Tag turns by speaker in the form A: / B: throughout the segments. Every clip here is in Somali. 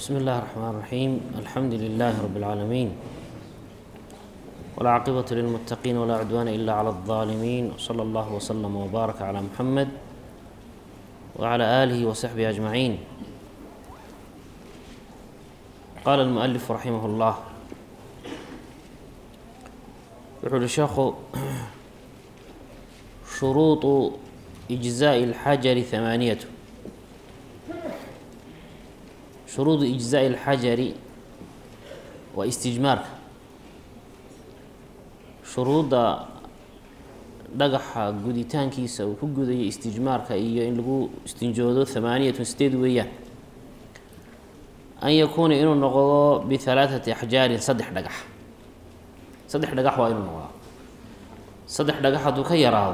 A: بسم الله الرحمن الرحيم الحمد لله رب العالمين والعاقبة للمتقين ولا عدوان إلا على الظالمين وصلى الله وسلم وبارك على محمد وعلى آله وصحبه أجمعين قال المؤلف رحمه الله يقول الشيخ شروط إجزاء الحجر ثمانية shuruudu ijzaa'i alxajari waa istijmaarka shuruudda dhagaxa guditaankiisa uu ku gudayo istijmaarka iyo in lagu istinjoodo hamaaniyatun sideed weeyaan an yakuuna inuu noqdo bihalaathati axjaarin saddex dhagax saddex dhagax waa inuu noqdaa saddex dhagax hadduu ka yaraado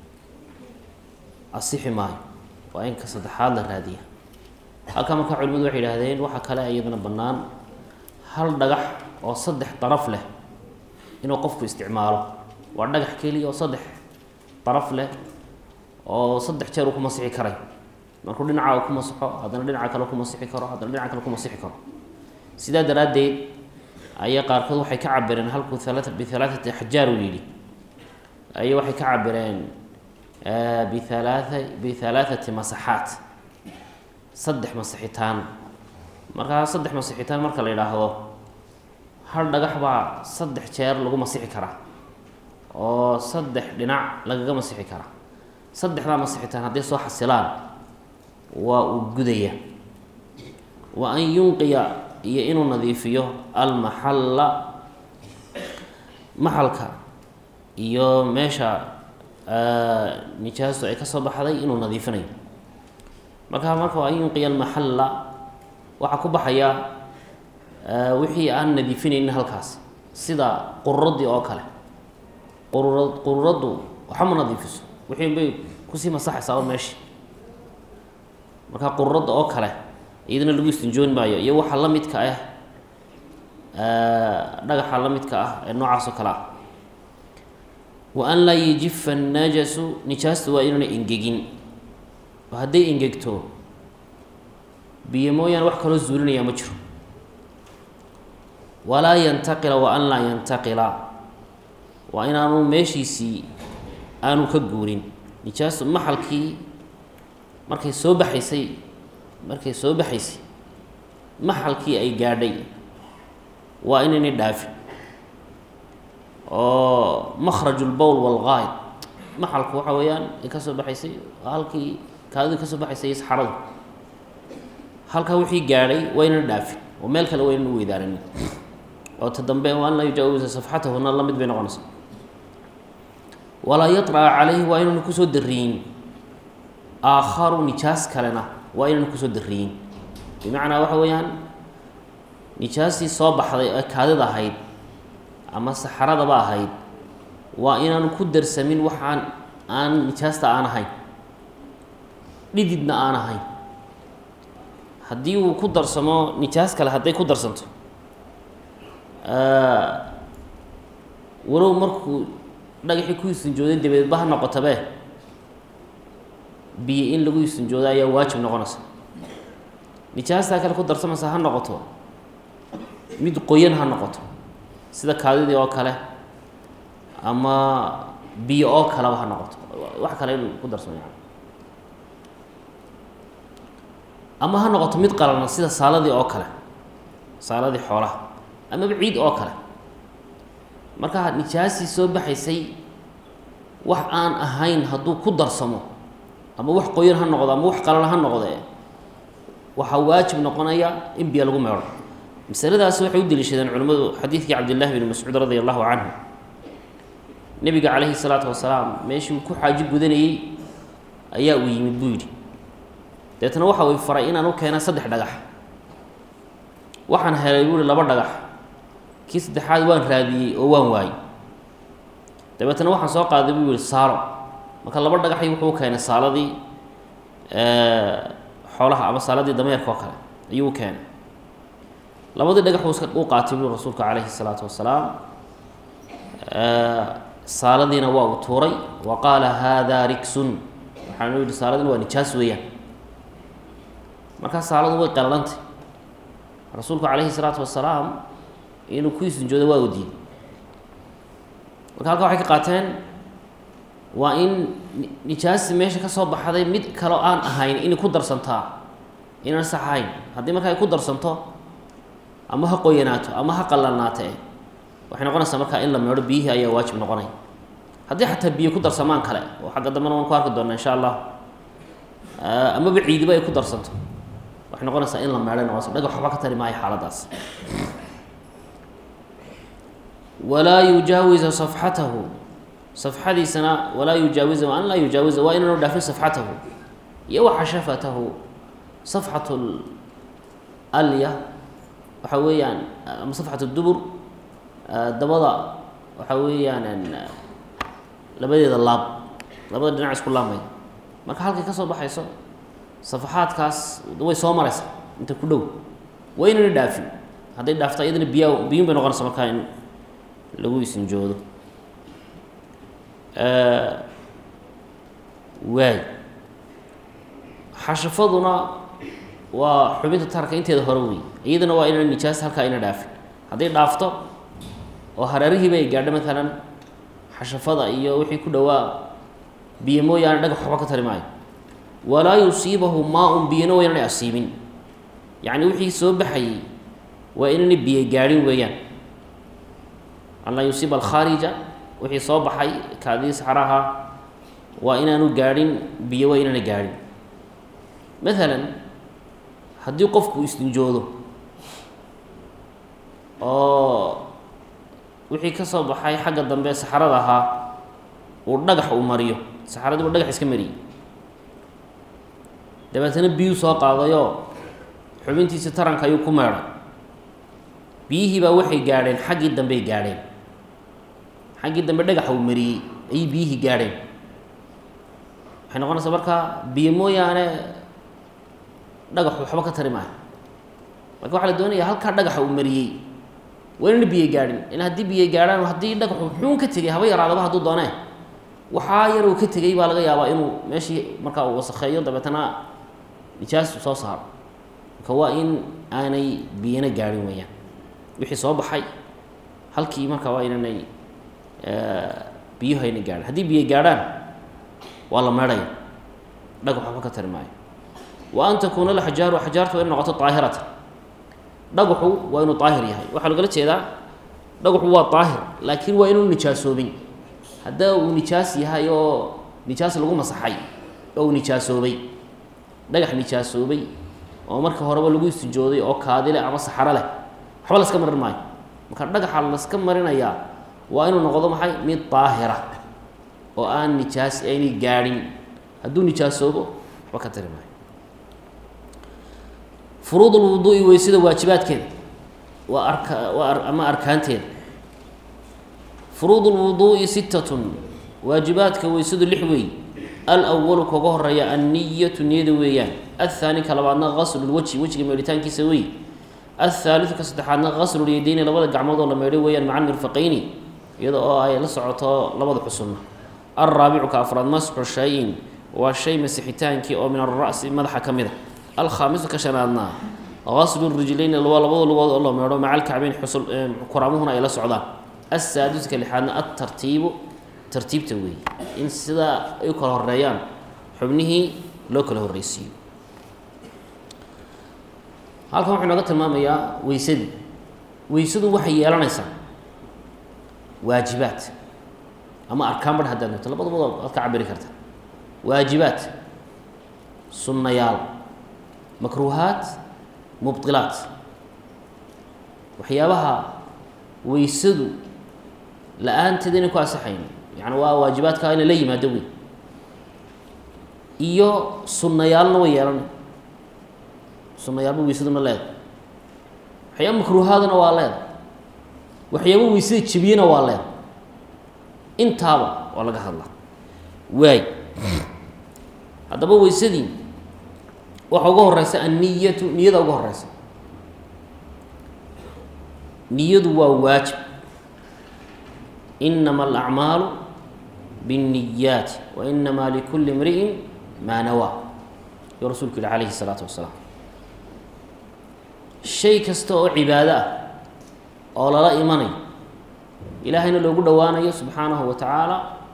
A: asixi maayo waa in ka saddexaad la raadiya halkaa markaa culimadu waxay yidhaahdeen waxaa kale iyadana bannaan hal dhagax oo saddex daraf leh inuu qofku isticmaalo waa dhagax keliya oo saddex daraf leh oo saddex jeer uu ku masixi karay markuu dhinaca uu ku masixo haddana dhinaca kale ku masixi karo haddana dhinaca kale ku masixi karo sidaa daraaddeed ayaa qaarkood waxay ka cabireen halkuu halaa bihalaathati axjaar uu yidhi ayay waxay ka cabireen bihalaa bihalaathati masaxaat saddex masixitaan markaa saddex masixitaan marka la yidhaahdo hal dhagax baa saddex jeer lagu masixi karaa oo saddex dhinac lagaga masixi karaa saddexdaa masixitaan hadday soo xasilaan waa uu gudaya wa an yunqiya iyo inuu nadiifiyo almaxalla maxalka iyo meesha nijaastu ay ka soo baxday inuu nadiifinayo markaa marka an yunqiya almaxalla waxaa ku baxaya wixii aan nadiifinaynin halkaas sida qururadii oo kale qurura qururaddu waxama nadiifiso wixii bay kusii masaxaysaa o meeshi markaa qururadda oo kale iyadana lagu istinjoon maayo iyo waxa la midka ah dhagaxa la midka ah ee noocaas oo kale ah wa an laa yajifa annajasu nijaasta waa inuuna engegin oo hadday engegto biyo mooyaane wax kaloo zuulinaya ma jiro walaa yantaqila wa an laa yantaqila waa inaanu meeshiisii aanu ka guurin nijaastu maxalkii markay soo baxaysay markay soo baxaysay maxalkii ay gaadhay waa inaynay dhaafin oo makhraju lbowl walgaayid maxalku waxa weeyaan ay ka soo baxaysay halkii kaadidii ka soo baxaysay saxaradu halkaa wixii gaadhay waa ynan dhaafin oo meel kale waa ynan weydaanin oo ta dambe an laa yujaawiza safxatahuna la mid bay noqonaysaa walaa yaطraca calayhi waa inaynu kusoo dariyin aakharu nijaas kalena waa inaynu kusoo dariyin bimacnaa waxa weeyaan nijaastii soo baxday ee kaadida ahayd ama saxaradaba ahayd waa inaanu ku darsamin waxaan aan nijaasta aan ahayn dhididna aan ahayn haddii uu ku darsamo nijaas kale hadday ku darsanto walow markuu dhagaxii ku istinjooday dabeedba ha noqotabe biyo in lagu istinjoodo ayaa waajib noqonaysa nijaastaa kale ku darsamaysa ha noqoto mid qoyan ha noqoto sida kaadidii oo kale ama biyo oo kaleba ha noqoto wax kale in ku darsamo yani ama ha noqoto mid qalana sida saaladii oo kale saaladii xoolaha amaba ciid oo kale marka nijaastii soo baxaysay wax aan ahayn hadduu ku darsamo ama wax qoyan ha noqdo ama wax qalana ha noqdee waxaa waajib noqonaya in biyo lagu meedho masaladaasi waxay u deliishadeen culimmadu xadiidkii cabdillahi bni mascuud radi allahu canhu nebiga calayhi salaatu wasalaam meeshii uu ku xaaji gudanayey ayaa uu yimid buu yidhi deetna waxa uu faray inaan u keena saddex dhagax waxaan helay buuhi laba dhagax kii saddexaad waan raadiyey oo waan waayey dabeetna waxaan soo qaaday buu yihi saalo marka laba dhagaxi wuxuu keenay saaladii xoolaha ama saaladii dameerka oo kale ayuu u keenay labadii dhagax uu iska u qaatay buu rasuulka calayhi salaatu wasalaam saaladiina waa uu tuuray wa qaala hada riksun waxaanu yihi saaladina waa nijaas weeyaan markaa saaladu way qalalantay rasuulku calayhi salaatu wasalaam inuu ku istinjoodo waa u diiday marka halkaa waxay ka qaateen waa in nijaasi meesha ka soo baxday mid kaloo aan ahayn inay ku darsantaa inaan sax ahayn haddii marka ay ku darsanto ama ha qoyanaato ama ha qallanaato waxay noqonaysaa markaa in la meedho biyihii ayaa waajib noqonay haddii xataa biyo ku darsamaan kale oo xagga dambena waan ku arki doonaa insha allah amaba ciidiba ay ku darsanto waxay noqonaysaa in la meedhay noqonaysa dhagax waxba ka tari maayo xaaladaas walaa yujaawiza safxatahu safxadiisana walaa yujaawiza an laa yujaawiza waa inaanu dhaafin safxatahu iyo wa xashafatahu safxatu alya waxa weeyaan ama safxat dubur dabada waxa weeyaan labadeeda laab labada dhinac isku laabmay marka halkay ka soo baxayso safaxaadkaas way soo maraysa inta ku dhow waa inayna dhaafin hadday dhaafto iyadana biya biyun bay noqonaysa markaa in lagu isinjoodo waay xashafaduna waa xubinta taarka inteeda hore wey iyadana waa inaan nijaas halkaa ina dhaafin hadday dhaafto oo hareerihiiba ay gaadho maalan xashafada iyo wixii ku dhowaa biyo mooyaane dhagax waxba ka tari maayo walaa yusiibahu maa-un biyana waa inaanay asiibin yacni wixii soo baxayay waa inaanay biyo gaadhin weeyaan an laa yusiiba alkhaarija wixii soo baxay kaadii saxraha waa inaanu gaadhin biyo waa inaanay gaadhin maalan haddii qofku istinjoodo oo wixii ka soo baxay xagga dambe saxarada ahaa uu dhagax uu mariyo saxaradii buu dhagax iska mariyey dabeetana biyuu soo qaadayoo xubintiisi taranka ayuu ku meedhay biyihii baa waxay gaadheen xaggii dambey gaadheen xaggii dambe dhagaxa uu mariyey ayay biyihii gaadheen waxay noqonaysaa markaa biyo mooyaane dhagaxu waxba ka tari maayo marka waxaa la doonaya halkaa dhagaxa uu mariyey waa inana biyo gaadhin in haddii biyo gaadhaan haddii dhagaxu xuun ka tegay haba yaraadaba hadduu doonee waxaa yar uu ka tegay baa laga yaabaa inuu meeshii markaa uu wasakheeyo dabeetana nijaas soo saaro marka waa in aanay biyana gaadhin weeyaan wixii soo baxay halkii marka waa inanay biyuhu ayna gaadhin haddii biyo gaadhaan waa la meedhaya dhagax waxba ka tari maayo wa an takuuna alaxjaaru axjaartu waa ina noqoto daahiratan dhagaxu waa inuu daahir yahay waxaa logala jeedaa dhagaxu waa daahir laakiin waa inuu nijaasoobin haddaa uu nijaas yahay oo nijaas lagu masaxay oo uu nijaasoobay dhagax nijaasoobay oo marka horeba lagu istijooday oo kaadile ama saxaro leh waxba laska marin maayo marka dhagaxa laska marinayaa waa inuu noqdo maxay mid daahira oo aan nijaas aynay gaadhin hadduu nijaasoobo waxba ka tari maayo furuud lwuduui weysada waajibaadkeeda waa arka waa ama arkaanteeda furuud lwuduui sittatun waajibaadka weysadu lix weey alwalu kaga horeeya anniyatu niyada weeyaan athaani ka labaadna gaslulwejhi wejiga meedhitaankiisa wey athaalidu ka saddexaadna gaslulyadeyni labada gacmood oo la meedho weeyaan maca mirfaqayni iyada oo ay la socoto labada xusunna alraabicu ka afraad masxu shayin waa shay masixitaankii oo min ara'si madaxa ka mid a alkhaamisu ka shanaadna gaslu rijlayni waa labada lugood oo la meedho maca alkacbeyn xusul kuraamuhuna ay la socdaan assaadisu ka lixaadna altartiibu tartiibta weeye in sidaa ay u kala horeeyaan xubnihii loo kala horreysiiyo halkan wuxuu inooga tilmaamayaa weysadii weysadu waxay yeelanaysaa waajibaad ama arkaan badh haddaad noto labadabado aad ka cabiri karta waajibaad sunnayaal makruuhaat mubdilaat waxyaabaha weysadu la-aanteeda inay ku asaxayn yani waa waajibaadka ina la yimaado wey iyo sunnayaalna way yeelanay sunnayaalba weysaduna leeda waxyaaba makruuhaaduna waa leeda waxyaaba weysada jebiyena waa leeda intaaba waa laga hadlaa waay haddaba weysadii waxa uga horeysa anniyatu niyada uga horeysa niyadu waa waajib inama alacmaalu biاnniyaati wa inamaa likuli imri'in maa nawaa yuu rasuulku yihi calayhi الsalaatu wasalaam shay kasta oo cibaado ah oo lala imanayo ilaahayna loogu dhowaanayo subxaanahu wa tacaala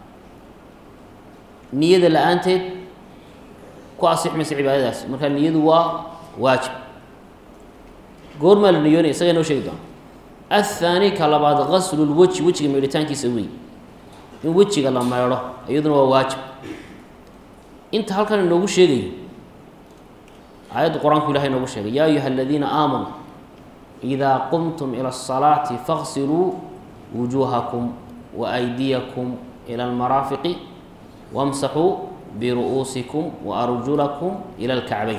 A: niyada la-aanteed ku asix maysa cibaadadaasi marka niyadu waa waajib goormaa la niyoonaya isaga inoo sheegi doona athaani ka labaad gaslu lweji wejiga meedhitaankiisa wey in wejiga la meedho iyaduna waa waajib inta halkan inoogu sheegayo aayadda qur-aanku ilahay inoogu sheegay yaa ayuha aladiina aamanuu idaa qumtum ila الsalaati faqsiluu wujuuhakum waaydiyakum ila almaraafiqi wamsaxuu biru'uusikum waarjulakum ila alkacbayn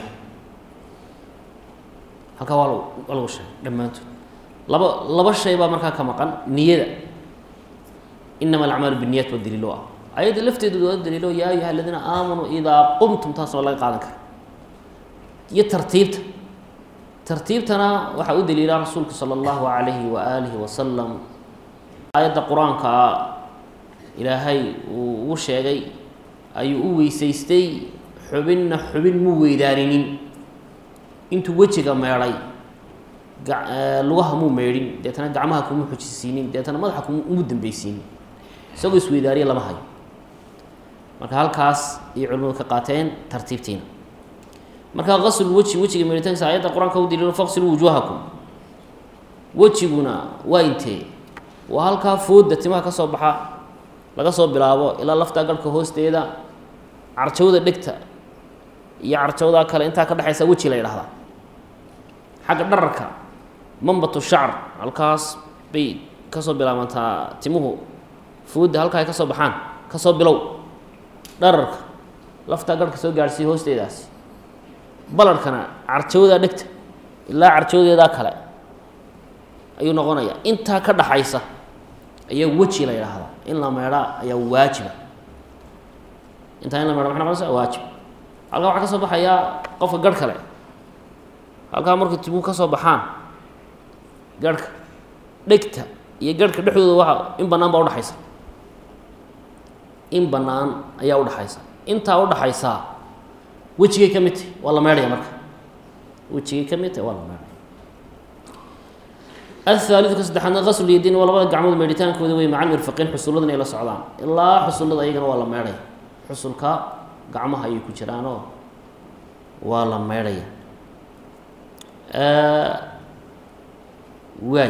A: halkaa waa waa lagu sheegay dhammaantood laba laba shay baa markaa ka maqan niyada inama alacmaalu biniyat ba daliilo ah ayadda lafteedu waa daliilo yaa ayuha aladiina aamanuu idaa qumtum taas waa laga qaadan kara iyo tartiibta tartiibtana waxaa u daliila rasuulku sala allahu alayhi wa aalihi wasalam aayadda qur-aanka ilaahay uu ugu sheegay ayuu u weysaystay xubinna xubin mu weydaaninin intuu wejiga meedhay lugaha muu meedhin deetana gacmaha kuma xujisiinin deetana madaxa kuma umu dambeysiinin isagoo isweydaariya lama hayo marka halkaas iyo culimadu ka qaateen tartiibtiina marka qasl weji wejiga meedhitaankiisa aayadda qur-aanka u daliilo faqsiluu wujuuhakum wejiguna waa intee waa halkaa fooda timaha ka soo baxa laga soo bilaabo ilaa laftaa garhka hoosteeda carjawda dhegta iyo carjawdaa kale intaa ka dhexaysa weji la yidhahdaa xagga dhararka mambatu shacr halkaas bay kasoo bilaabantaa timuhu fooda halkaa ay ka soo baxaan kasoo bilow dhararka laftaa garhka soo gaadhsiiya hoosteedaasi balarhkana carjawdaa dhegta ilaa carjawdeedaa kale ayuu noqonayaa intaa ka dhaxaysa ayaa weji la yidhaahdaa in la meedhaa ayaa waajiba intaa in la meedha maxay noqonaysa waajib halkaa waxaa ka soo baxayaa qofka garh kale halkaa markay timuhu ka soo baxaan garhka dhegta iyo garhka dhexdooda waa in bannaan baa udhaxaysa in bannaan ayaa udhaxaysa intaa udhaxaysaa wejigay ka mid tahy waa la meedhaya marka wejigay ka mid tahy waa la meedhaya ahaalidu ka saddexaadna qaslu yadiin waa labada gacmood meedhitaankooda wey macal mirfaqiin xusulladana ay la socdaan ilaa xusullada ayagana waa la meedhaya xusulka gacmaha ayay ku jiraanoo waa la meedhaya waay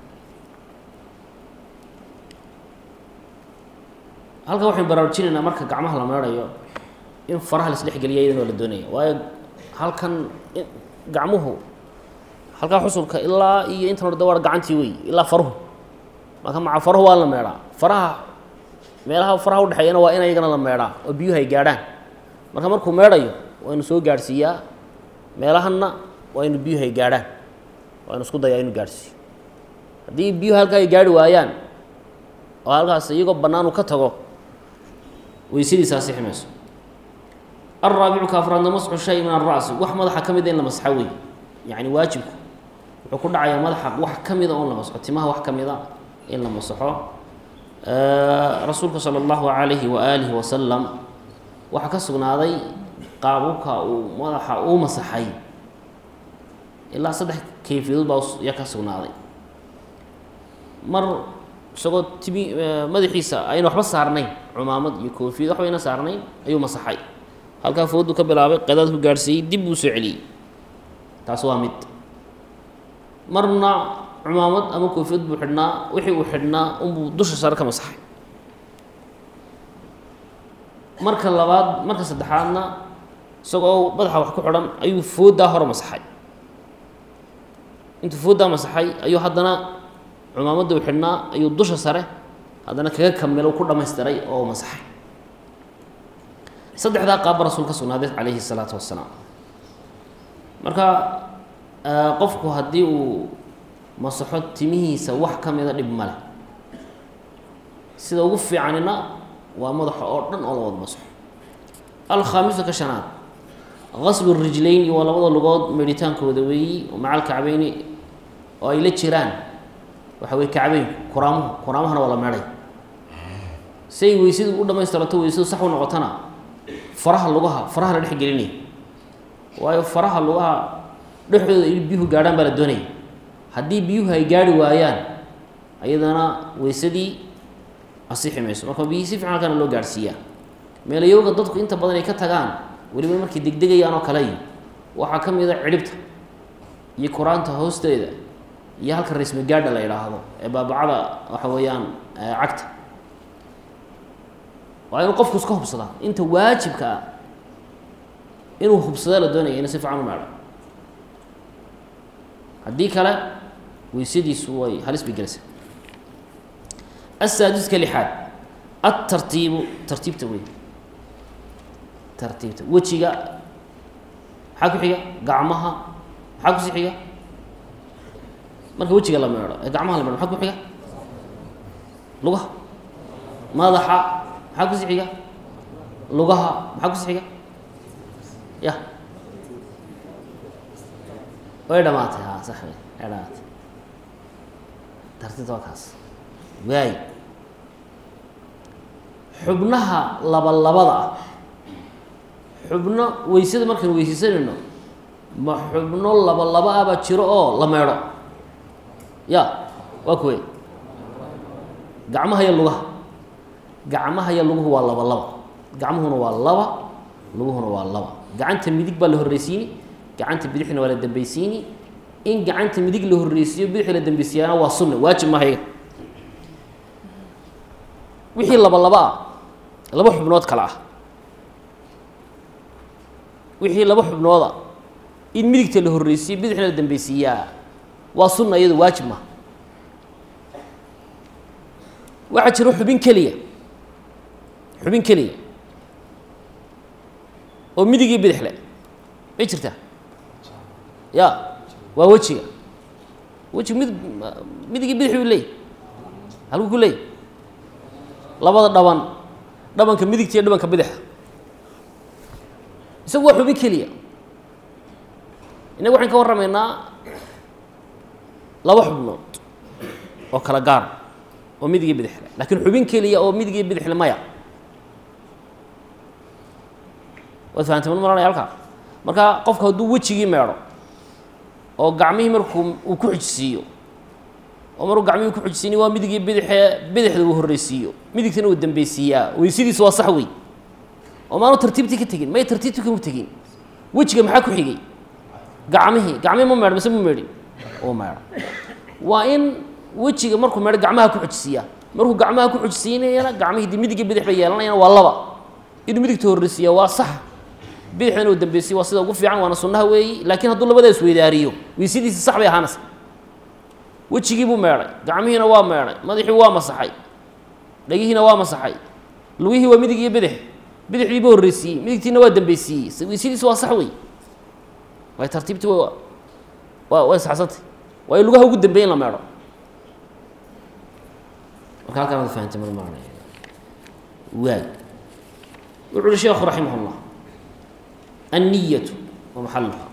A: halkan waxaynu baraarujinaynaa marka gacmaha la meedhayo in faraha la isdhexgeliya iyadana waa la doonaya waayo halkan gacmuhu halkaa xusulka ilaa iyo intan horde waa gacantii wey ilaa faruhu marka maca faruhu waa la meedhaa faraha meelaha faraha udhexeeyana waa in ayagana la meedhaa oo biyuhu ay gaadhaan marka markuu meedhayo waa inu soo gaadhsiiyaa meelahanna waa inu biyuhu ay gaadhaan waa inu isku dayaa inu gaadhsiiyo haddii biyuhu halkaa ay gaarhi waayaan oo halkaas iyagoo bannaan uu ka tago weysadiisa asixi mayso alraabicu ka afraadna masxu shay min alra'si wax madaxa ka mida in la masxa wey yacni waajibku wuxuu ku dhacayaa madaxa wax ka mida oo la masxo timaha wax ka mida in la masaxo rasuulka sala allahu calayhi wa aalihi wasalam waxaa ka sugnaaday qaababka uu madaxa uu masaxay ilaa saddex kayfiyadood baa yaa ka sugnaaday mar isagoo timi madaxiisa ayna waxba saarnayn cumaamad iyo koofiyad waxba ayna saarnayn ayuu masaxay halkaa fooduu ka bilaabay qadaad ku gaadhsiiyey dib buu soo celiyey taas waa mid marna cumaamad ama koofiyad buu xidhnaa wixii uu xidhnaa unbuu dusha sare ka masaxay marka labaad marka saddexaadna isagoo madaxa wax ku xidhan ayuu fooddaa hore masaxay intuu fooddaa masaxay ayuu haddana cumaamadda uu xidhnaa ayuu dusha sare haddana kaga kamilo ku dhamaystiray oo masaxay saddexdaa qaabba rasuul ka sugnaaday calayhi الsalaatu wassalaam marka qofku haddii uu masaxo timihiisa wax ka mida dhib male sida ugu fiicanina waa madaxa oo dhan oo la wada masaxo alkhaamisu ka shanaad gaslu rijlayni waa labada lugood meedhitaankooda weeyi maca alkacbeyni oo ay la jiraan waxa weye kacbeynku kuraamuhu kuraamahana waa la meedhay say weysadu u dhamaystirato weysadu sax u noqotona faraha lugaha faraha la dhex gelinaya waayo faraha lugaha dhexdooda in biyuhu gaadhaan baa la doonaya haddii biyuhu ay gaarhi waayaan ayadana weysadii asixi mayso marka biyihii si fiican halkana loo gaadhsiiyaa meelayowga dadku inta badan ay ka tagaan weliba markay degdegayaan oo kale waxaa ka mid a cidhibta iyo kuraanta hoosteeda iyo halka rasmi gaadha la yidhaahdo ee baabacada waxa weeyaan cagta waa inuu qofku iska hubsadaa inta waajibka ah inuu hubsada la doonaya ina si fiican u meedho haddii kale weysadiisu way halis bay gelaysaa asaadiska lixaad atartiibu tartiibta wey tartiibta wejiga maxaa ku xiga gacmaha maxaa kusi xiga marka wejiga la meedho ee gacmaha la meedho maxaa ku xiga lugaha madaxa maxaa kusi xiga lugaha maxaa kusi xiga ya way dhamaatay ha sax wey way dhamaatay tartiibta waa kaas waay xubnaha laba labada ah xubno weysada markaynu weysaysanayno ma xubno laba laba ah baa jiro oo la meedho ya waa kuwe gacmaha iyo lugaha gacmaha iyo luguhu waa laba laba gacmuhuna waa laba luguhuna waa laba gacanta midig baa la horreysiini gacanta bidixna waa la dambeysiini in gacanta midig la horreysiiyo bidixda la dambeysiiyaana waa sunna waajib maaha iga wixii laba laba ah laba xubnood kale ah wixii laba xubnooda in midigta la horreysiiyo bidixna la dambeysiiyaa waa sunna iyado waajib maaha waxaa jiro xubin keliya xubin keliya oo midig iyo bidix le may jirtaa ya waa wejiga wejiga mid midig iyo bidix buu leeyay halku ku leeyay labada dhaban dhabanka midigta iyo dhabanka bidixa isagu waa xubin keliya innaga waxaan ka warramaynaa laba xubnood oo kala gaar oo midig iyo bidix le lakiin xubin keliya oo midig iyo bidix le maya waad fahamtay mal maranaya halkaa marka qofku hadduu wejigii meedho oo gacmihii markuu uu ku xujisiiyo oo markuu gacmihii ku xujisiini waa midig iyo bidixee bidixda uu horreysiiyo midigtana uu dambeysiiyaa weysadiisu waa sax wey oo maanu tartiibtii ka tegin may tartiibtii kama tegin wejiga maxaa ku xigay gacmihii gacmihii ma meedho mise ma meedhin uu meedho waa in wejiga markuu meedho gacmaha ku xujisiiyaa markuu gacmaha ku xujisiinayana gacmihii de midig iyo bidix bay yeelanayana waa laba inuu midigta horreysiiya waa sax bidixdan uu dambeysiye waa sida ugu fiican waana sunnaha weeyi laakiin hadduu labada isweydaariyo weysadiisi sax bay ahaanaysa wejigii buu meedhay gacmihiina waa meedhay madaxii waa masaxay dhagihiina waa masaxay lugihii waa midig iyo bidix bidixdiiba horreysiiyey midigtiina waa dambeysiiyey weysadiisi waa sax wey way tartiibtii wa waa way saxsantay waa in lugaha ugu dambeey in la meedho marka halkaan ad fahamtay mar maana waay wuxu uhi sheekhu raximah اllah anniyatu wa maxaluha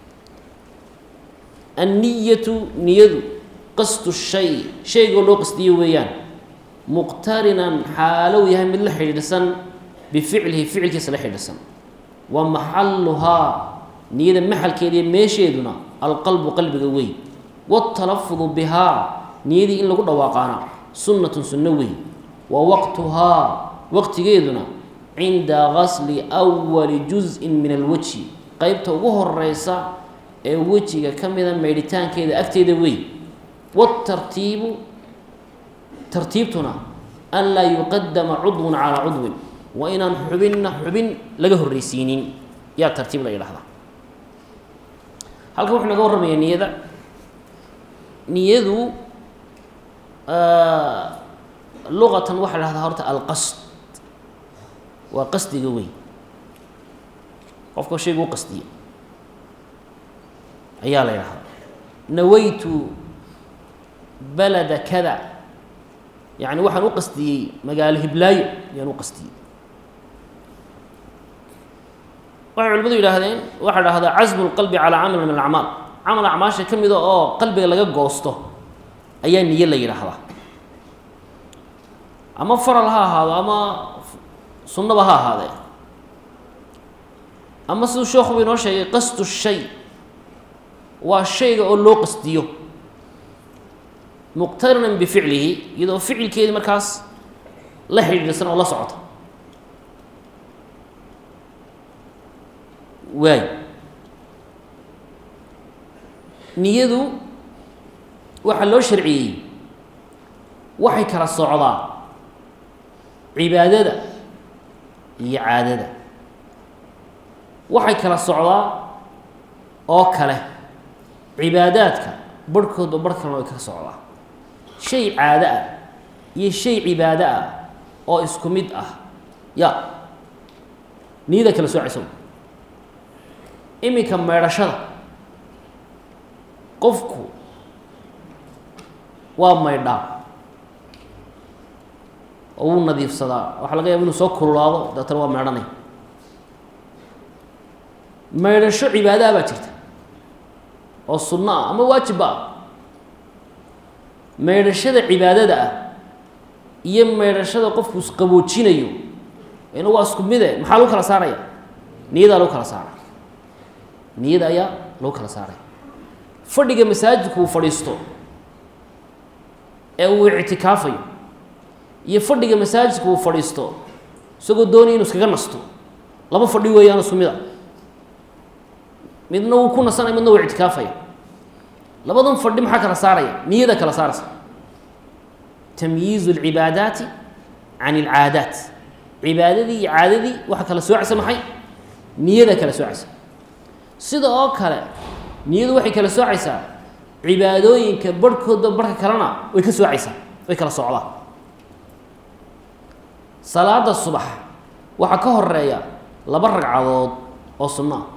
A: anniyatu niyadu qasdu shay shaygoo loo qasdiyo weeyaan muqtarinan xaalow yahay mid la xidhiidhsan bificlihi ficilkiisa la xidhiidhsan wa maxaluhaa niyada maxalkeeda iyo meesheeduna alqalbu qalbiga wey waatalafudu bihaa niyadii in lagu dhawaaqaana sunnatun sunno wey wa waqtuhaa waqtigeeduna cinda gasli awali juz-in min alwejhi qeybta ugu horeysa ee wejiga ka mida maydhitaankeeda agteeda wey waatartiibu tartiibtuna an laa yuqadama cudwun calaa cudwin waa inaan xubinna xubin laga horreysiinin yaa tartiib la yidhahdaa halkan wuxuu naga warramayaa niyada niyadu luqatan waxaa la dhahdaa horta alqasd waa qasdiga weyn qofka shayga u qasdiya ayaa la yidhahdaa nawaytu balada kada yacni waxaan u qasdiyey magaalo hiblaayo ayaan u qasdiyey waxay culimadu yidhaahdeen waxaa dhahdaa casmu lqalbi calaa camal min alacmaal camal acmaasha ka mida oo qalbiga laga goosto ayaa niyo la yidhaahdaa ama faral ha ahaado ama sunnaba ha ahaadee ama siduu sheekuba inoo sheegay qasdu shay waa shayga oo loo qasdiyo muqtarinan bificlihi iyadoo ficilkeedii markaas la xidhiidhsan oo la socota waay niyadu waxaa loo sharciyey waxay kala socdaa cibaadada iyo caadada waxay kala socdaa oo kale cibaadaadka barhkoodba barh kalena way kala socdaa shay caado ah iyo shay cibaado ah oo isku mid ah ya niyada kala soocaysa iminka meedhashada qofku waa maydhaa oo wuu nadiifsadaa waxaa laga yaaba inuu soo kululaado dabeetana waa meedhanay maydhasho cibaadaha baa jirta oo sunno ah ama waajibba ah maydhashada cibaadada ah iyo maydhashada qofku isqaboojinayo ina waa isku mide maxaa lagu kala saaraya niyadaa lagu kala saara niyada ayaa lagu kala saaraya fadhiga masaajidku uu fadhiisto ee uu ictikaafayo iyo fadhiga masaajidka uu fadhiisto isagoo doonaya inu iskaga nasto laba fadhi weeyaan isku mid a midna wuu ku nasanaya midna wuu ictikaafaya labadan fadhi maxaa kala saaraya niyada kala saaraysa tamyiizu alcibaadaati can alcaadaat cibaadadii iyo caadadii waxaa kala soocaysa maxay niyada kala soocaysa sida oo kale niyadu waxay kala soocaysaa cibaadooyinka barhkoodba barhka kalena way ka soocaysaa way kala socdaa salaada subax waxaa ka horeeya laba ragcadood oo sunno ah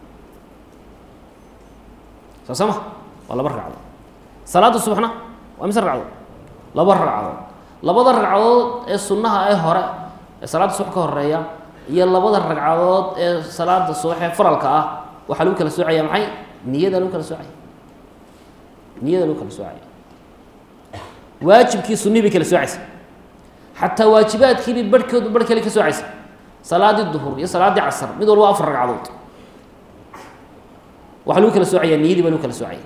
A: soo sama waa laba ragcadood salaada subaxna waa mise ragcadood laba ragcadood labada ragcadood ee sunnaha ee hore ee salaada subax ka horeeya iyo labada ragcadood ee salaada subax ee faralka ah waxaa lagu kala soocaya maxay niyada lagu kala soocaya niyada lagu kala soocaya waajibkii sunnihi bay kala soocaysa xataa waajibaadkiibay barhkoodu barh kale ka soocaysa salaadii duhur iyo salaadii casar mid walba afar ragcadood waxaa lagu kala soocaya niyadii baa lagu kala soocaya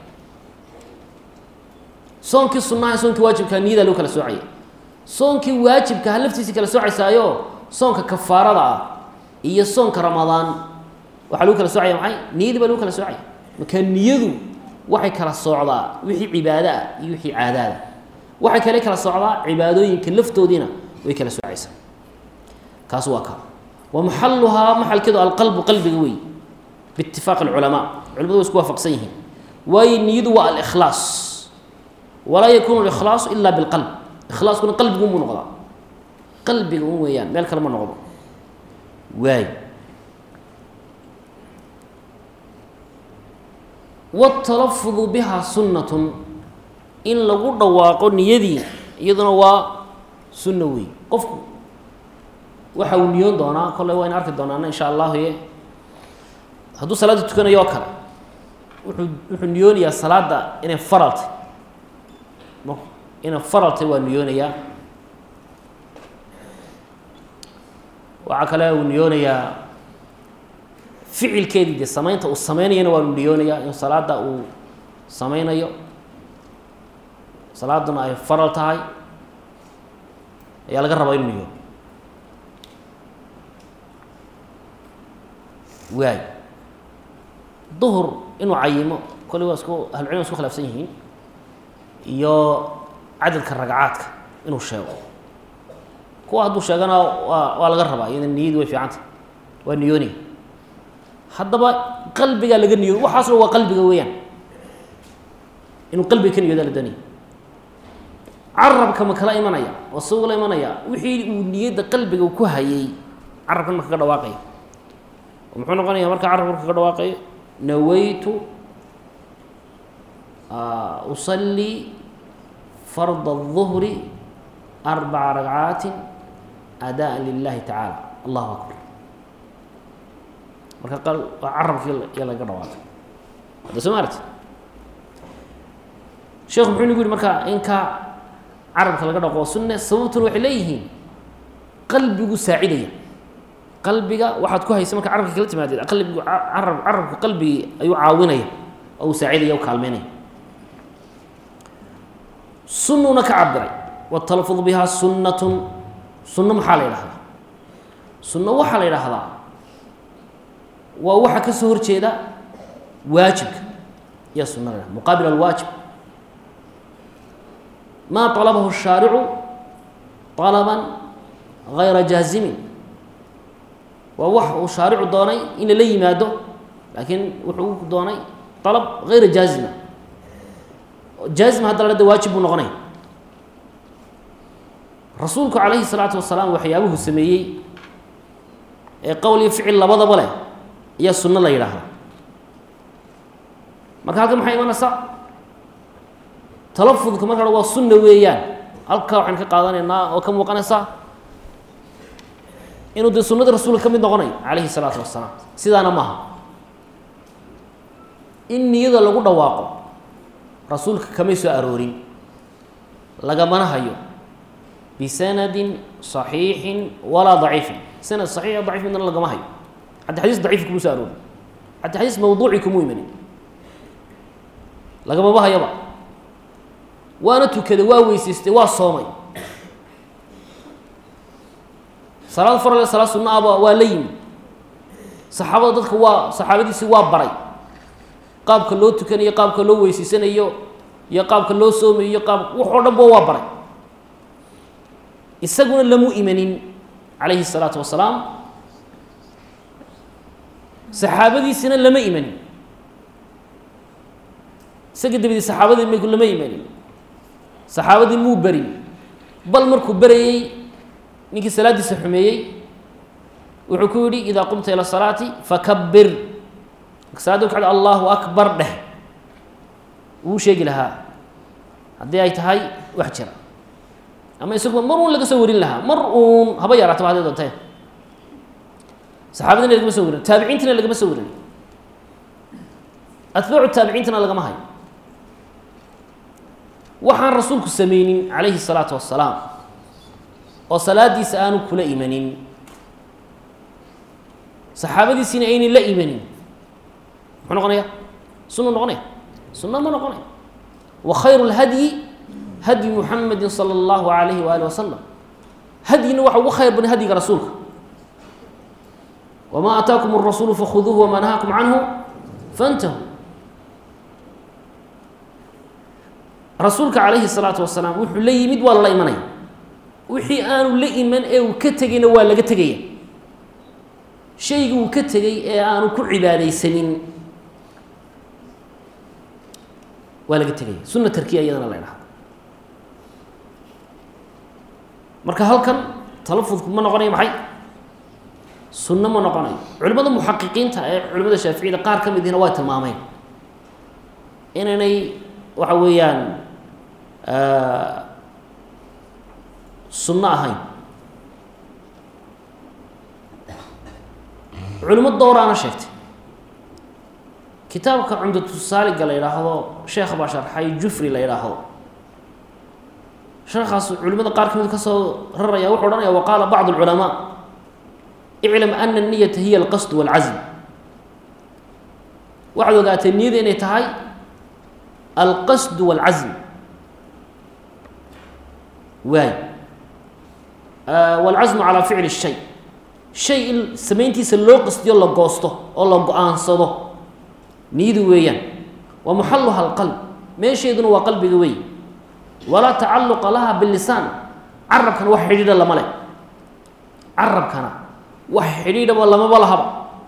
A: soonkii sunnaha soonkii waajibkaa niyadaa lagu kala soocaya soonkii waajibkaha laftiisii kala soocaysaayo soonka kafaarada ah iyo soonka ramadaan waxaa lagu kala soocaya maxay niyadii baa lagu kala soocaya marka niyadu waxay kala socdaa wixii cibaado ah iyo wixii caadaada waxay kale kala socdaa cibaadooyinka laftoodiina way kala soocaysaa kaas waa ka wa maxaluhaa maxalkeedu alqalbu qalbiga wey biitifaaq alculamaa culimadu way isku waafaqsan yihiin waayo niyadu waa alikhlaas walaa yakunu likhlaasu ila bilqalb ikhlaaskuna qalbigu unbuu noqdaa qalbiga un weeyaan meel kale ma noqdo waay wاtalafudu biha sunnatun in lagu dhawaaqo niyadii iyaduna waa sunno wey qofku waxa uu niyoon doonaa kolley wayna arki doonaana insha allahu ye hadduu salaada tukanayo oo kale wuxuu wuxuu niyoonayaa salaada inay faraltay inay faraltay waa niyoonayaa waxaa kale uu niyoonayaa ficilkeedii dee samaynta uu sameynayana waanu niyoonayaa in salaada uu sameynayo salaaduna ay faral tahay ayaa laga rabaa inu niyo waay duhur inuu cayimo kolley waa isku ahlucilm isku khilaafsan yihiin iyo cadadka ragcaadka inuu sheego kuwa hadduu sheegana waa waa laga rabaa iyada niyadii way fiicanta waa niyoonaya haddaba qalbigaa laga niyo waxaasna waa qalbiga weeyaan inuu qalbiga ka niyooda la doonaya carabka ma kala imanaya oo si ugala imanaya wixii uu niyadda qalbiga ku hayay carabkan ma kaga dhawaaqaya oo muxuu noqonaya marka carabka kaga dhawaaqayo nawaytu usalii farda الظuhri arbaca ragcaati adaa lilahi tacaala allahu akbar marka carabkii ya laga dhawaaqay hadda soo maarti sheekhu muxuu nagu yihi marka inka carabka laga dhaqo sunne sababtuna waxay leeyihiin qalbigu saacidaya qalbiga waxaad ku haysa marka carabka kala timaadeen qalbigu carab carabka qalbigii ayuu caawinaya oo uu saacidaya u kaalmeynaya sunnuna ka cabiray watalafud bihaa sunnatun sunno maxaa la yidhahdaa sunno waxaa la yidhaahdaa waa waxa ka soo horjeeda waajibka iya sunna la yhahda muqaabil alwaajib maa طalabahu الshaaricu طalaba gayra jaazimin waa wax uu shaaricu doonay in lala yimaado laakiin wuxuu doonay طalab gayra jaazima jaazima hadda la hada waajib buu noqonaya rasuulku calayhi الsalaatu wasalaam waxyaabuhu sameeyey ee qowl iyo ficil labadaba leh ayaa sunno la yidhaahda marka halkan maxay imanaysaa talafudka marka waa sunna weeyaan halkaa waxaan ka qaadanaynaa oo ka muuqanaysaa inuu dee sunnada rasuulka ka mid noqonayo calayhi الsalaatu wasalaam sidaana maaha in niyada lagu dhawaaqo rasuulka kamay soo aroorin lagamana hayo bisanadin صaxiixin walaa daciifin sanad saxiix dacif midna lagama hayo xaddi xadiis daciif kuma soo aroorin xaddi xadiis mawduuci kumuu imanin lagamaba hayaba waana tukaday waa weysaystay waa soomay salaad farale salaad sunna aba waa la yimi saxaabada dadka waa saxaabadiisii waa baray qaabka loo tukanayo qaabka loo weysaysanayo iyo qaabka loo soomayo iyo qaab wax oo dhan ba waa baray isaguna lamu imanin calayhi الsalaatu wasalaam saxaabadiisina lama imanin isaga dabadii saxaabadii m lama imanin saxaabadii muu berin bal markuu berayey ninkii salaaddiisa xumeeyey wuxuu ku yihi idaa qumta ilى الsalaati fakabir salaadda ku allahu akbar dheh wuu sheegi lahaa haddii ay tahay wax jira ama isaguba mar uun laga soo warin lahaa mar uun haba yaraataba haday doonteen saxaabadina lagama soo warin taabiciintina lagama soo warin atbaacu taabiciintana lagama hayo waxaan rasuulku sameynin calayhi الsalaatu wasalaam oo salaadiisa aanu kula imanin saxaabadiisiina aynan la imanin muxuu noqonaya sunnu noqonaya sunna ma noqonaya wa khayru اlhadyi hadyi muxamedi salى اllahu alayhi waali wasalam hadyina waxa ugu khayr badan hadyiga rasuulka wma ataakum الrasuulu fakhuduuhu wma nahaakum canhu faاntahu rasuulka calayhi الsalaatu wasalaam wuxuu la yimid waa lala imanaya wixii aanu la iman ee uu ka tegayna waa laga tegaya shaygii uu ka tegay ee aanu ku cibaadaysanin waa laga tegaya sunna tarkiya iyadana la ydhahda marka halkan talafudku ma noqonayo maxay sunno ma noqonayo culimmada muxaqiqiinta ee culimada shaaficiyada qaar ka midihina waa tilmaameen inaynay waxa weeyaan sunno ahayn culimo dowraana sheegtay kitaabka cumdatusaaliga la yidhaahdo sheekh baa sharxay jufri la yidhaahdo sheekaas culimada qaar ka mid ka soo raraya wuxuu odhanaya wa qaala bacd اlculamaa iclam ana الniyata hiya alqasd wاlcazm waxaad ogaatay niyada inay tahay alqasd wاlcazm waay wاlcazmu calaa ficli الshay shay in samayntiisa loo qasdiyo la goosto oo la go-aansado niyadu weeyaan wa muxaluha alqalb meesheeduna waa qalbiga wey walaa tacaluqa laha bilisaan carabkana wax xidhiidha lama leh carabkana wax xidhiidhaba lamaba lahaba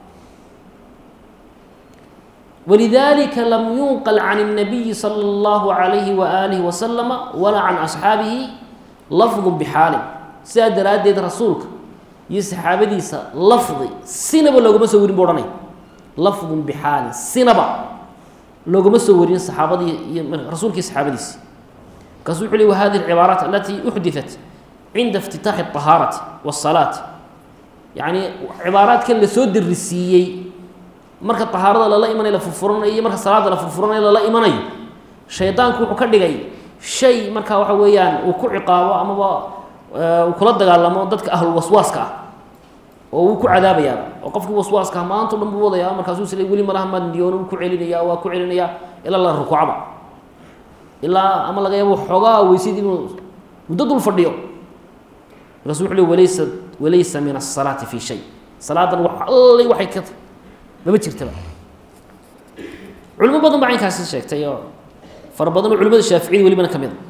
A: walidalika lam yunqal can الnabiyi salى اllahu عalayhi waalihi wasalama walaa can asxaabihi lafdu bixaalin sidaa daraaddeed rasuulka iyo saxaabadiisa lafdi sinaba loogama soo warin bu ohanay lafdun bixaalin sinaba loogama soo warin saxaabadii iyo rasuulkii saxaabadiisi markaasu wuxu ley wa hadihi alcibaaraat alati uxdiثat cinda اftitaaxi الطahaarati wالsalaati yacni cibaaraadkan lasoo darisiiyey marka طahaarada lala imanayo la furfuranayo iyo marka salaada la furfuranayo lala imanayo shaydaanku wuxuu ka dhigay shay marka waxa weeyaan uu ku ciqaabo amaba uu kula dagaalamo dadka ahlulwaswaaska ah oo wuu ku cadaabayaa oo qofkii waswaaska maanta o dhan buu wadayaa markaasuu isle weli malaha maad niyoon ku celinaya waa ku celinaya ilaa la rukuucba ilaa ama laga yaabo xoogaa weysid inuu muddo dul fadhiyo markaasu wuxu le walaysa walaysa min asalaati fi shay salaadan wax allay waxay ka mama jirtaba culimo badan baa caynkaasi sheegtay oo fara badan oo culimada shaaficiyada welibana ka mid a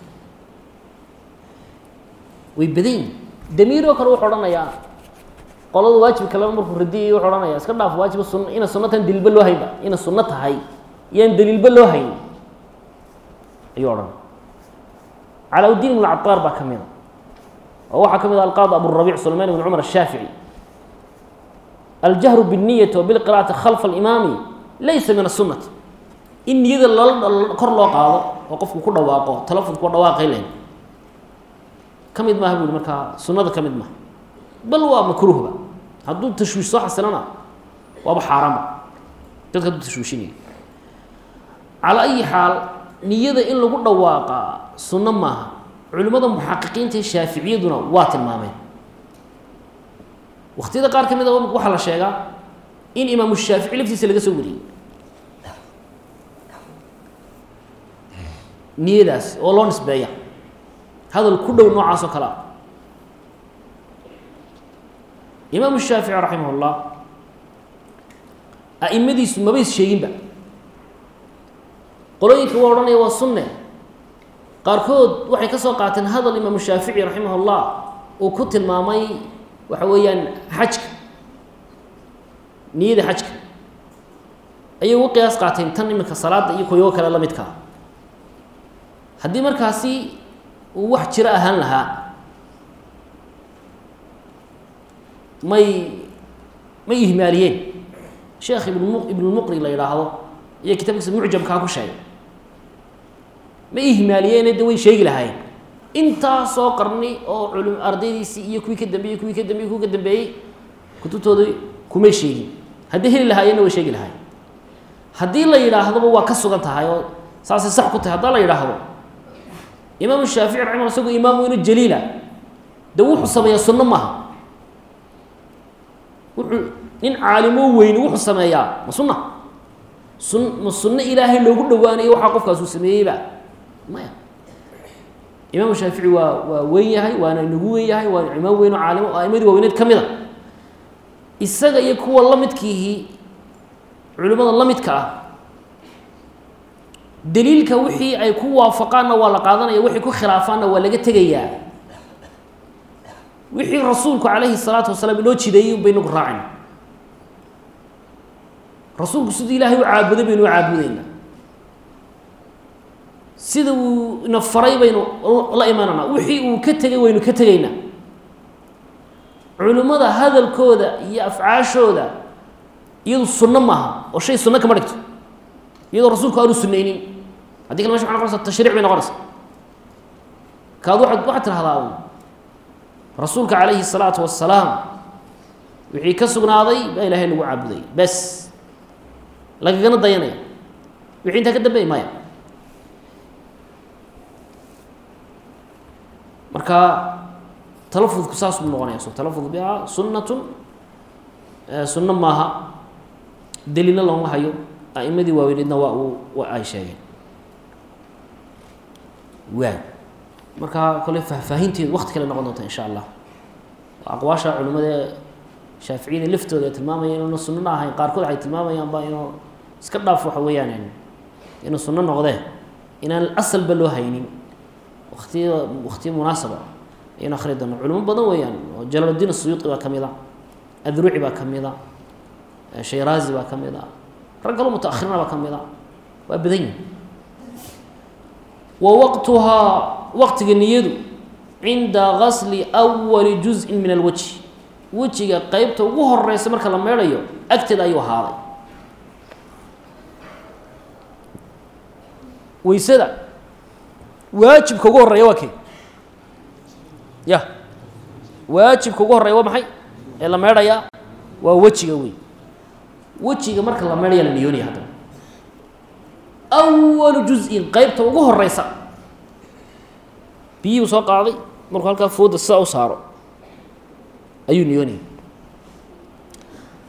A: way badan yihin damiiroo kale wuxuu odhanayaa qolada waajibka laba markuu radiyay wuxuu odhanaya iska dhaaf waajiba sun ina sunno tan daliilba loo haynba ina sunno tahay iyaan daliilba loo hayn ayuu odhanaya calaa-udiin ibn cabaar baa ka mid a oo waxaa ka mid ah alqaadi aburabic sulayman ibn cumar ashaafici aljahru biالniyati wa bilqira'ati khalfa alimaami laysa min asunati in niyada lala kor loo qaado oo qofku ku dhawaaqo talafonku waa dhawaaqay len ka mid maaha bu ihi markaa sunnada ka mid maaha bal waa makruuhba hadduu tashwiish soo xasilana waaba xaaraanba dadka hadduu tashwiishinayo calaa ayi xaal niyada in lagu dhawaaqaa sunno maaha culimmada muxaqiqiinta ee shaaficiyaduna waa tilmaameen waktiyada qaar ka mid a waxaa la sheegaa in imaamu shaafici laftiisa laga soo wariyey niyadaas oo loo nisbeeya hadal ku dhow noocaas oo kale ah imaamu shaafici raximah اllah a'imadiisu mabays sheeginba qolooyinka waa odhanaya waa sunne qaarkood waxay ka soo qaateen hadal imaamu shaafici raximah اllah uu ku tilmaamay waxa weeyaan xajka niyada xajka ayay ugu qiyaas qaateen tan iminka salaada iyo koyogo kale la midkaa haddii markaasi uu wax jiro ahaan lahaa may may ihmaaliyeen sheekh ibn ibnulmuqri la yidhaahdo iyo kitaabkiisa mucjamkaa ku sheegay ma ihmaaliyeene de way sheegi lahaayeen intaasoo qarni oo culum ardaydiisii iyo kuwii ka dambeeyey kuwii ka dambeeyey kuwii ka dambeeyey kutubtoodii kumay sheegin haddii heli lahaayeenna way sheegi lahaayeen haddii la yidhaahdoba waa ka sugan tahay oo saasay sax ku tahay haddaa la yidhaahdo imaamu shaafici raximah isagoo imaam weyno jaliila de wuxuu sameeyaa sunno maaha wuxuu nin caalimo weyni wuxuu sameeyaa ma sunna sun ma sunno ilaahay loogu dhawaanayo waxaa qofkaasuu sameeyeyba maya imaamu shaafici waa waa weyn yahay waana nagu weyn yahay waana imaam weyn oo caalimo o aimadii waaweyneed ka mid a isaga iyo kuwa la midkiihii culimmada la midka ah daliilka wixii ay ku waafaqaanna waa la qaadanaya wixii ku khilaafaanna waa laga tegayaa wixii rasuulku calayhi salaatu wasalaam inoo jideeyey un baynagu raacayna rasuulku siduu ilaahay u caabuday baynu u caabudeynaa sida uu ina faray baynu la imananaa wixii uu ka tegay waynu ka tegaynaa culimmada hadalkooda iyo afcaashooda iyadu sunno maaha oo shay sunno kama dhigto iyadoo rasuulku aanu sunaynin haddii kale mesha waa noqonaysa tashriic bay noqonaysa kaad waaad waxaad tirahdaa rasuulka calayhi الsalaatu wasalaam wixii ka sugnaaday baa ilaahay lagu caabuday bes lagagana dayanaya wixii intaa ka dambeey maya marka talafudku saas buu noqonaya so talafud biha sunnatun sunno maaha daliilna looma hayo a'imadii waaweyneedna waa uu wa ay sheegeen waay marka kole faahfaahinteedu wakti kale noqon doonta insha allah aqwaasha culimada ee shaaficiyada laftooda ay tilmaamayaan inuuna sunnona ahayn qaarkood waxay tilmaamayaanba inuu iska dhaaf waxa weeyaan inuu sunno noqdee inaan asalba loo haynin waktiya waktiya munaasaba ayaynu akhri doono culimo badan weeyaan oo jalaaluddiin asuyuuti baa ka mid a adruci baa ka mid a shayraazi baa ka mid a rag kaloo mutaahirina baa ka mid a waa badan yihin wa waqtuhaa waqtiga niyadu cinda gasli awali juzءin min alwajhi wejiga qeybta ugu horeysa marka la meedhayo agteeda ayuu ahaaday weysada waajibka ugu horeeya waa kee ya waajibka ugu horeeya waa maxay ee la meedhayaa waa wejiga wey wejiga marka la meedhaya la niyoonaya haddana awalu juz-in qeybta ugu horeysa biyihuu soo qaaday markuu halkaa fooda sidaa u saaro ayuu niyoonaya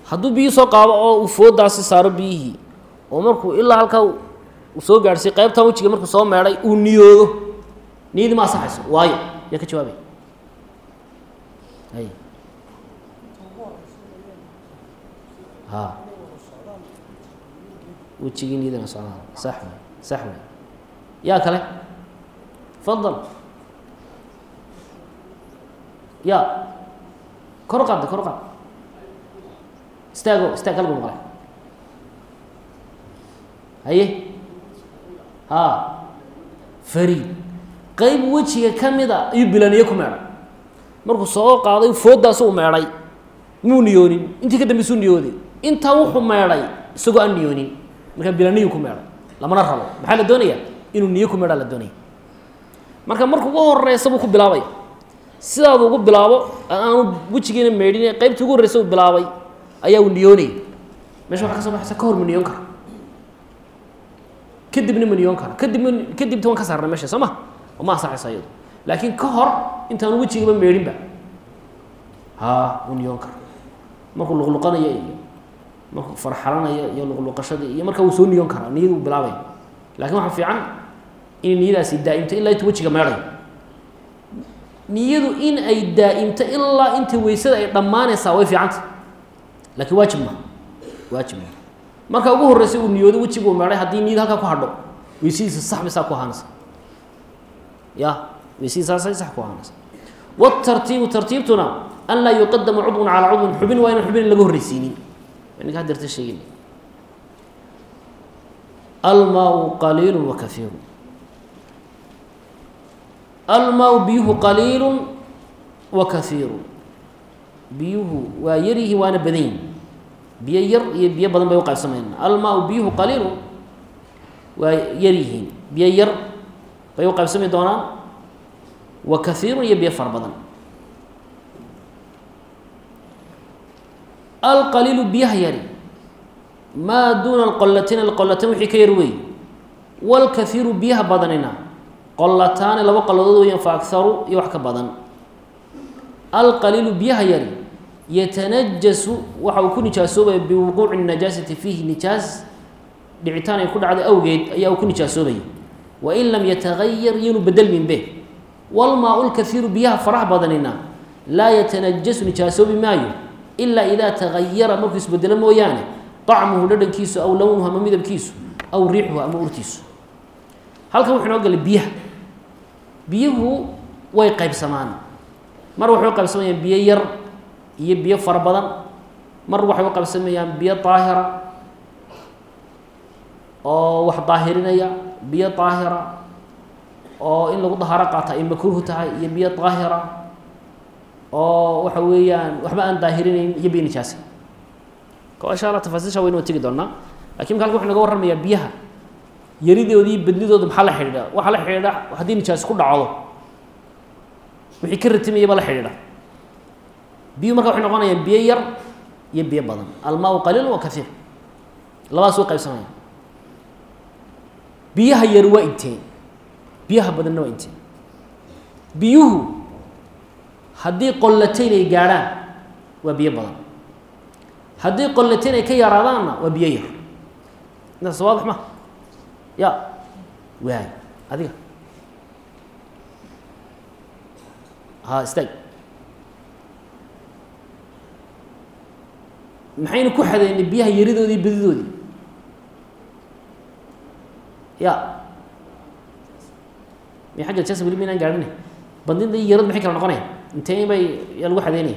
A: hadduu biyi soo qaado oo uu foodaasi saaro biyihii oo markuu ilaa halkaa uu soo gaadhsiy qaybtan wejiga markuu soo meedhay uu niyoodo niyadii ma asaxayso waayo yaa ka jawaabay hay ha wejigii niyadana socdaan sax way sax way yaa kale fadal ya kor qaadda kor qaad istaago istaag halgu maqlay haye ha fariid qeyb wejiga ka mida ayuu bilaniye ku meedhay markuu soo qaaday foodaasu u meedhay muu niyoonin intii ka dambeysuu niyooday intaa wuxuu meedhay isagoo aan niyoonin markaa bilaniyu ku meedhay lamana rabo maxaa la doonayaa inuu niyo ku meedhaa la doonaya marka marka ugu horeysa buu ku bilaabaya sidaadu ugu bilaabo aanu wejigiina meedhin qeybtii ugu horreysa uu bilaabay ayaa uu niyoonayay mesha waxa ka soo baxaysa ka hor ma niyoon kara kadibna ma niyoon kara kadibna kadibta waan ka saarnay mesha soo ma oo ma ansaxaysa iyadu laakiin ka hor intaanu wejigaba meedhinba ha uu niyoon kara markuu luqluqanayo iyo markuu farxalanayo iyo luqluqashadii iyo marka uu soo niyoon karaa niyadu uu bilaabaya lakin waxaa fiican inay niyadaasi daa'imto ilaa inta wejiga meedhayo niyadu in ay daa'imto ilaa inta weysada ay dhammaanaysaa way fiicanta laakiin waajib ma waajib ma marka ugu horreysay uu niyoodo wejigu uu meedhay haddii niyada halkaa ku hadho weysadiisa sax bay saa ku ahaanaysa ya weysadiisa saasay sax ku ahaanaysa watartiibu tartiibtuna an laa yuqadama cudwun calaa cudwin xubin waa inaan xubin laga horreysiinin ninka hadeerta sheegin almaau qaliilu wa kaiiru almaau biyuhu qaliilu wa kaiiru biyuhu waa yaryihi waana badanyihin biyo yar iyo biyo badan bay uqaybsamayna almaau biyuhu qaliilu waa yaryihiin biyo yar bay uqaybsami doonaan wa kaiirun iyo biyo fara badan alqaliilu biyaha yari maa duuna alqolatayn alqolatayn wixii ka yar wey walkaiiru biyaha badanina qolataani laba qoladood weeyaan fa akaru iyo wax ka badan alqaliilu biyaha yari yatanajasu waxa uu ku nijaasoobaya biwuquuci najaasati fiihi nijaas dhicitaan ay ku dhacday awgeed ayaa uu ku nijaasoobaya wain lam yatagayar yanu bedelmin be walmaa lkaiiru biyaha faraha badanina laa yatanajasu nijaasoobi maayo ilaa idaa tagayara markuu isbedelo mooyaane طacmuhu dhadhankiisu aw lownuhu ama midabkiisu aw riixuhu ama urtiisu halkan wuxuu inoo galay biyaha biyuhu way qaybsamaan mar waxay u qaybsamayaan biyo yar iyo biyo fara badan mar waxay u qaybsamayaan biyo daahira oo wax daahirinaya biyo daahira oo in lagu dahaaro qaata ay makruuhu tahay iyo biyo daahira oo waxa weeyaan waxba aan daahirinayn iyo biyo nijaasa insha alla tafaasiisha waynu tegi doonaa lakin mka halka wuxu naga warramayaa biyaha yaridoodi iyo bedlidooda maxaa la xidhiidha waxaa la xidhiidha haddii nijaas ku dhacdo wixii ka ratimayaba la xidhiidha biyuhu marka waxay noqonayaan biyo yar iyo biyo badan almaau qaliil wa kaiir labadaas way qaybsamaya biyaha yar waa inteen biyaha badanna waa inteen biyuhu haddii qollatayn ay gaadhaan waa biyo badan haddii qollatayn ay ka yaraadaanna waa biyo yar intaas waadix ma ya waay adiga ha istaag maxaynu ku xadeynay biyaha yaridoodii badidoodii ya mi xagga jasa weli maynaan gaadhina bandinda iyo yarad maxay kala noqonaya intee bay yaa lagu xadeynaya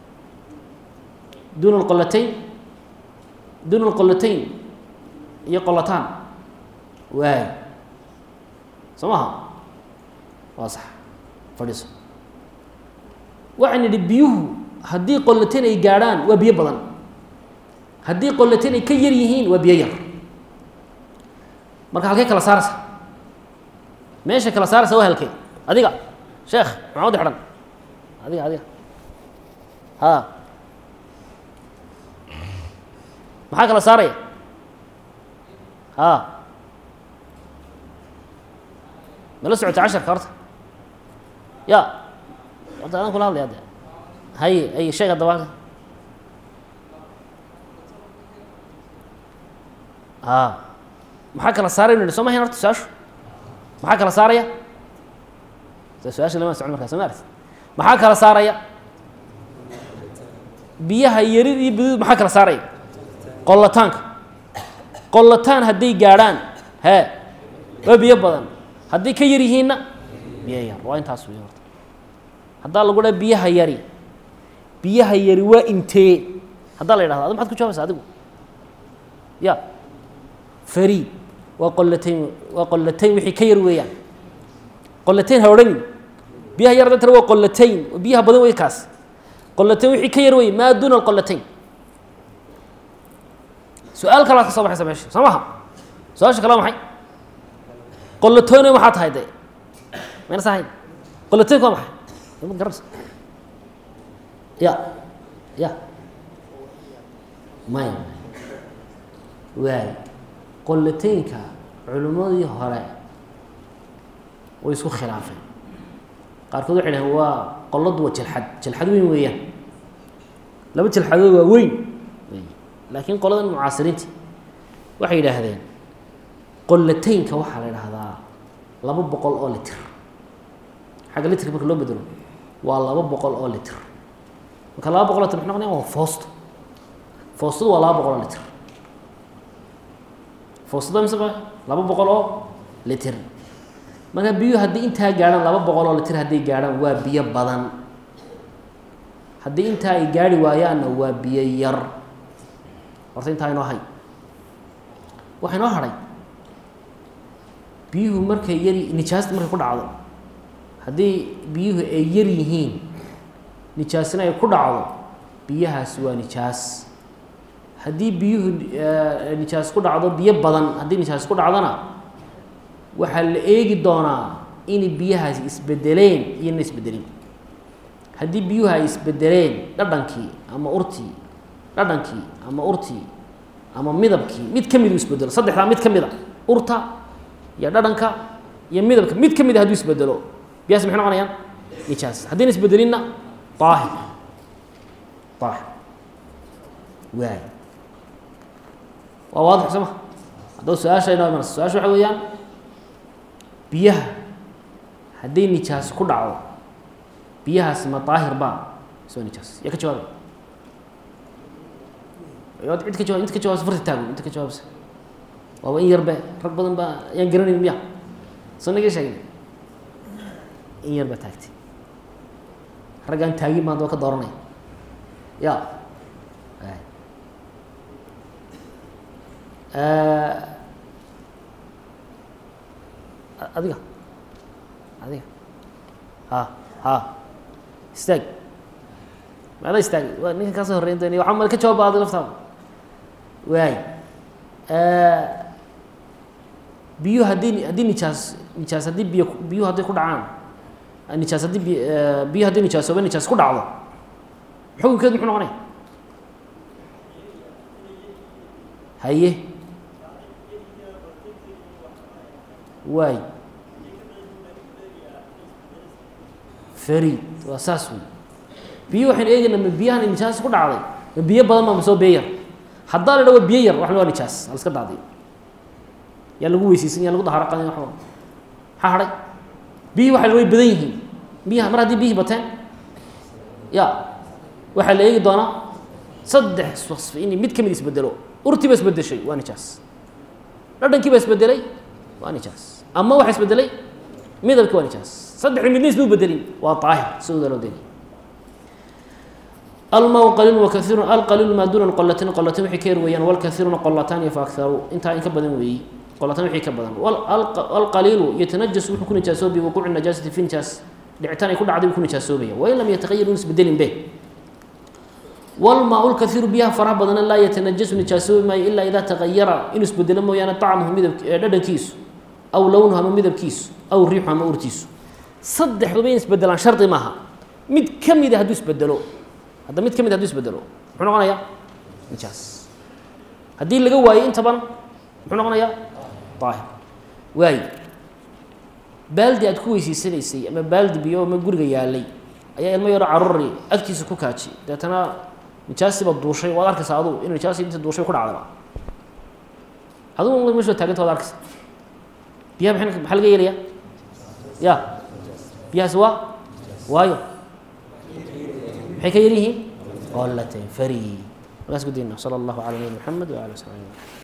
A: duuna alqolatayn duuna alqolatayn iyo qolataan waay soo maha waa sax fadhiiso waxaan nidhi biyuhu haddii qolatayn ay gaadhaan waa biyo badan haddii qolatayn ay ka yar yihiin waa biyo yar marka halkay kala saaraysa meesha kala saaraysa waa halkee adiga sheekh maxaa wadi xidhan adiga adiga ha maxaa kala saaraya ha mala socota casharka horta ya horta adaan kula hadlaya de haye ay sheeg haddaba halka a maxaa kala saaraya nu soo mahayn horta su-aashu maxaa kala saaraya su-aasha lama socon markaa soo ma aragti maxaa kala saaraya biyaha yarid iyo bidid maxaa kala saaraya qollataanka qollataan hadday gaadhaan hee waa biyo badan hadday ka yar yihiinna biyo yar waa intaas wey horta haddaa lagu dhaa biyaha yari biyaha yari waa intee haddaa la yidhahdo adi maxad ku jawaabaysa adigu ya fariid waa qollatayn waa qollatayn wixii ka yar weeyaan qollatayn ha odhanin biyaha yar hadda tara waa qollatayn biyaha badan wey kaas qollatayn wixii ka yar wey maa duuna alqollatayn su-aal kalaad ka soo baxaysa meesha soo maha su-aasha kale waa maxay qollatoone maxaa tahay de mayna sahayn qollataynku waa maxay ma garanaysa ya ya maya waay qollataynka culimmadii hore way isku khilaafeen qaarkood waxay dhaheen waa qolladu waa jalxad jalxad weyn weeyaan laba jalxadood waa weyn laakiin qoladan mucaasiriinta waxay yidhaahdeen qollataynka waxaa la idhaahdaa laba boqol oo litir xagga litrka marka loo bedelo waa laba boqol oo litir marka laba boqol litir maxay noqonaya waa foosto foostadu waa laba boqol oo litir foostada mise ba laba boqol oo litir marka biyuhu haddii intaa gaadhaan laba boqol oo litir hadday gaadhaan waa biyo badan haddii intaa ay gaari waayaanna waa biyo yar horta intaa inoo hay waxaa inoo hadhay biyuhu markay yar nijaasta markay ku dhacdo haddii biyuhu ay yar yihiin nijaasina ay ku dhacdo biyahaasi waa nijaas haddii biyuhu nijaas ku dhacdo biyo badan haddii nijaas ku dhacdona waxaa la eegi doonaa inay biyahaasi isbedeleen iyo na isbedelin haddii biyuhu ay isbedeleen dhadhankii ama urtii dhadhankii ama urtii ama midabkii mid ka mid uu isbedelo saddexdaa mid ka mid a urta iyo dhadhanka iyo midabka mid ka mid a hadduu isbedelo biyahaas maxay noqonayaan nijaas haddayna isbedelinna daahir daahir waay waa waadix soo ma haddaba su-aasha inoo imanaysa su-aasha waxa weeyaan biyaha hadday nijaas ku dhacdo biyahaasi ma daahir baa soo nijaas yaa ka jawaabay waad cid ka jawab inta ka jawabsa farta taago inta ka jawaabsa waaba in yarbe rag badan baa ayaan garanayn miya soo naga sheegin in yar baa taagtay raggaan taagin baan daba ka dooranaya ya adiga adiga ha ha istaag maada istaag waa ninkan kaa soo horreyn doonay waxaa mal ka jawaab adi laftaada waay biyuhu haddii haddii nijaas nijaas haddii biyo biyuhu hadday ku dhacaan nijaas haddii bi biyuhu haddii nijaasooba nijaas ku dhacdo xukunkeedu muxuu noqonaya haye waay farid waa saas wey biyo waxaynu eegaynaa ma biyahan nijaas ku dhacday ma biyo badan ma masoo biyo yar haddaa la dha wa biyo yar wax waa nijaas ha la iska daadiyo yaa lagu weyseysan yaa lagu daharo qadin waxba maxaa hadhay biyihii waxa way badan yihiin biyaha mar haddii biyihii bateen ya waxaa la eegi doonaa saddex wasfi inay mid ka mid isbedelo urtii ba isbedeshay waa nijaas dhadhankii ba isbedelay waa nijaas ama waxa isbedelay midabki waa nijaas saddexda midna isma bedelin waa daahir sidooda loo deliy almaa qaliil wakaiiru alqaliilu maa duuna qolatin qolatin waxay ka yar weeyaan walkaiiruna qolataani fa akaru intaa in ka badan weeyey qolatan wixii ka badan alqaliilu yatanajasu wuxuu ku nijaasooba biwuquuci najaasati fi nijaas dhicitaan ay ku dhacday buu ku nijaasoobaya wain lam yataqayar un isbedelin be walmaa lkaiiru biyaha faraha badana laa yatanajasu nijaasoobi maayo ilaa idaa tagayara inuu isbedelo mooyaane طacmuhu midab dhadhankiisu aw lownuhu ama midabkiisu aw riixu ama urtiisu saddexduba in isbedelaan shardi maaha mid ka mida hadduu isbedelo hadda mid ka mid haduu isbedelo muxuu noqonayaa nijaas haddii laga waayo intaban muxuu noqonayaa daahir waayo baaldi aad ku weyseysanaysay ama baaldi biyo ama guriga yaalay ayaa ilmo yaro caruri agtiisa ku kaaji deetana nijaasiba duushay waad arkaysaa adugu in nijaasi inta duushay ku dhacdaba adugu meesha taaganta waad arkaysa biyaha maxay maxaa laga yeelayaa ya biyahaas waa waayo maxay ka yar yihiin qolatayn fari markaas ku dayna sala allahu cala nabi maxamed waala sala